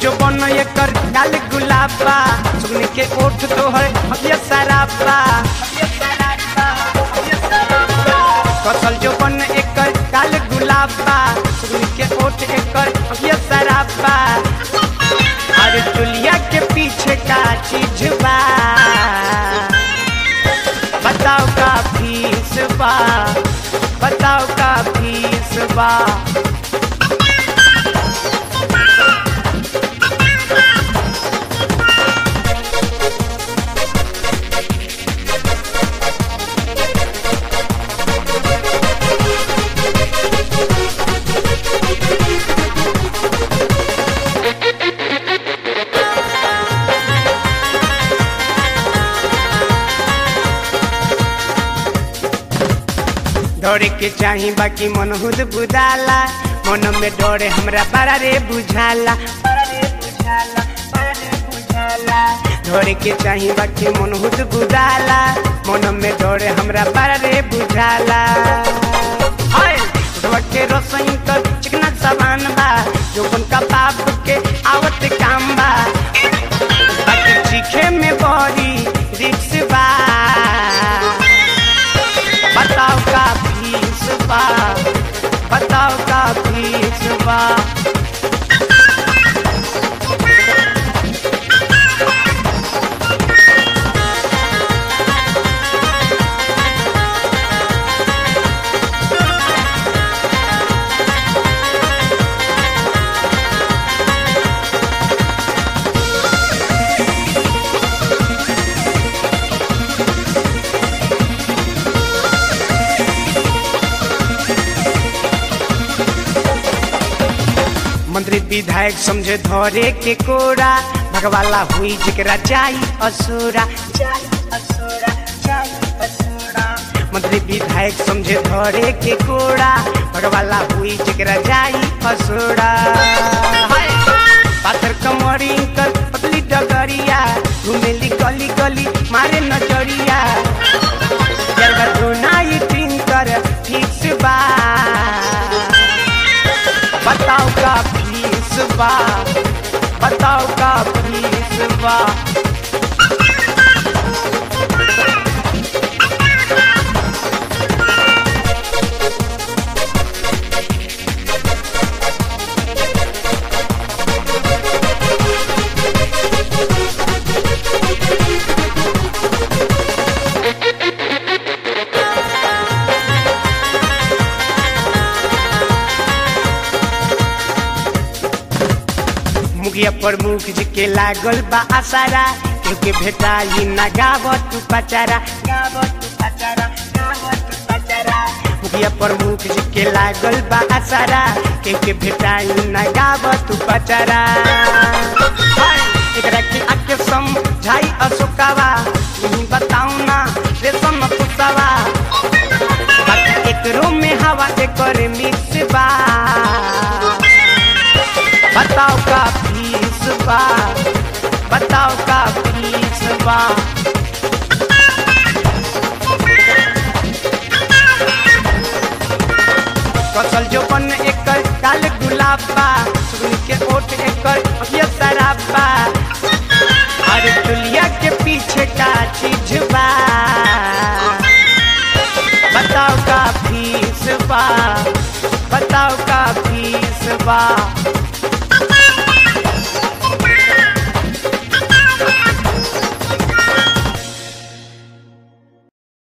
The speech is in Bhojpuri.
जो बन एकर गाल गुलाबा सुन के ओठ तोहर हकिया सराबा कसल जो बन एकर गाल गुलाबा सुन के ओठ एकर हकिया सराबा अरे चुलिया के पीछे का चीज बा बताओ का फीस बा बताओ का फीस बा डरे के चाही बाकी मन खुद बुझाला मन में डरे हमरा बड़ा रे बुझाला बड़ा रे बुझाला, बड़ा रे बुझाला। डरे के चाही बाकी मन खुद बुझाला मन में डरे हमरा बड़ा रे बुझाला हाय उठवा के रसोई कर चिकना सामान बा जो का बाप के आवत काम बा बाकी चीखे में बड़ी रिक्स बा बताओ का फीस बा बताओ का फीस बा मंत्री विधायक समझे धरे के कोरा भगवाला हुई जिकरा जाई असुरा जाई असुरा, जाई असुरा। मंत्री विधायक समझे धरे के कोरा भगवाला हुई जिकरा जाई असुरा हाय! पाथर कमरी कर पतली डगरिया घुमेली गली गली मारे नजरिया जरगा धुनाई टीन कर फिक्स बा बताओ का फीस बा बताओ का फीस बा मुखिया प्रमुख जी के लागल बा आसारा क्योंकि भेटाई ना गावत तू पचारा गावत तू पचारा गावत तू पचारा मुखिया प्रमुख जी के लागल बा आसारा क्योंकि भेटाई ना गावत तू पचारा हाय! एकरा के आके समझाई अशोकावा यही बताऊ ना रेशम कुसावा बाकी एकरो में हवा एकर मिक्स बा बताओ का फीस बा बताओ का फीस बा कसल जो बन एकर काल गुलाबा सुन के ओठ एकर अभिय शराबा अरे दुलिया के पीछे का चीज बा बताओ का फीस बा बताओ का फीस बा